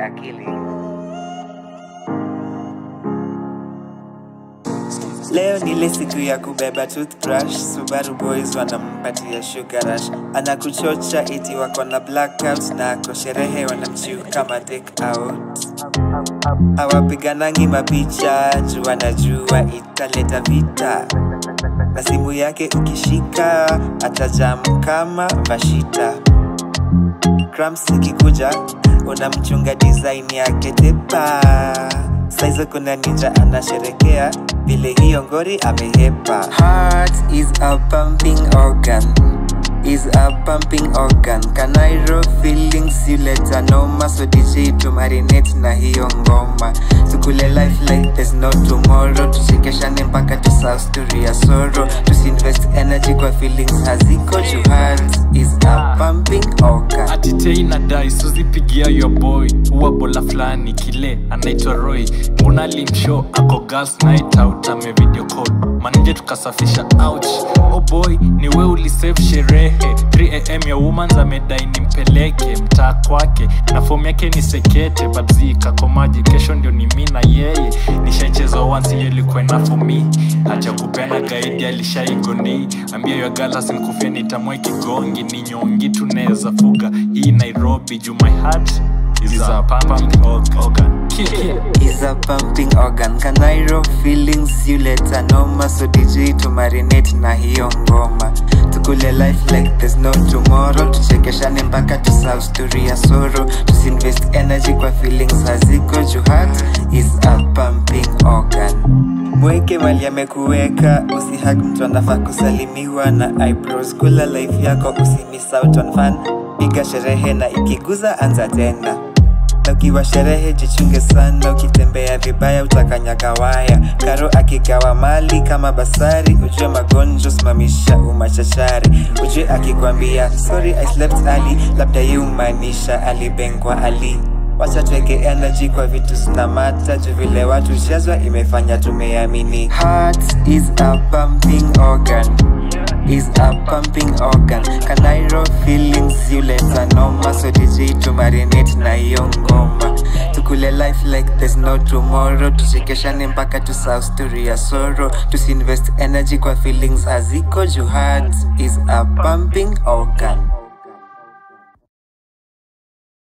akili. Leo ni ile siku ya kubeba toothbrush, Subaru boys wanampatia sugar rush, anakuchocha eti wako na blackout na ako sherehe wanamchiu kama take out. Hawapiganangi mapicha juu wanajua italeta vita, na simu yake ukishika atajam kama vashita. Cramps ikikuja unamchunga design yake tepa. Saizo kuna ninja anasherekea vile hiyo ngori amehepa. Heart is a pumping organ is a pumping organ kanairo feelings you let a noma so dj to marinate na hiyo ngoma tukule life like there's no tomorrow tuchekeshane mpaka tusahau story ya sorrow tusinvest energy kwa feelings haziko juu heart is a pumping organ atitei na dai suzipigia yo boy uwa bola fulani kile anaitwa roy mbona limshow ako girls night out ame video call manije tukasafisha ouch oh boy ni we ulisave sherehe 3am ya womans amedai nimpeleke mtaa kwake na fomu yake ni sekete babzi kakomaji kesho ndio ni mi na yeye nishaicheza once hiyo ilikuwa enough for me hacha kupenda gaidi alishaigoni ambia yo galas nkufia nitamwe kigongi ni nyongi tunaweza fuga hii nairobi juu my heart is a pumping organ Kill, kill. is a pumping organ kanairo feelings you let a noma so dj to marinate na hiyo ngoma tukule life like there's no tomorrow tuchekeshane mpaka tusahau story ya sorrow tusinvest energy kwa feelings haziko juu heart is a pumping organ mweke mali amekuweka usihag mtu anafaa kusalimiwa na eyebrows kula life yako usimiss out on fun piga sherehe na ikiguza anza tena na ukiwa sherehe jichunge sana ukitembea vibaya utakanyaga waya karo akigawa mali kama basari ujue magonjwa simamisha umachachari ujue akikwambia sorry I slept early labda ye umaanisha alibengwa ali wacha tuweke energy kwa vitu zinamata juu vile watu chezwa imefanya tumeamini heart is a pumping organ is a pumping organ kanairo feelings you let a noma so dj to marinate na hiyo ngoma tukule life like there's no tomorrow tuchekeshane mpaka tusahau story ya sorrow tusinvest energy kwa feelings haziko juu heart is a pumping organ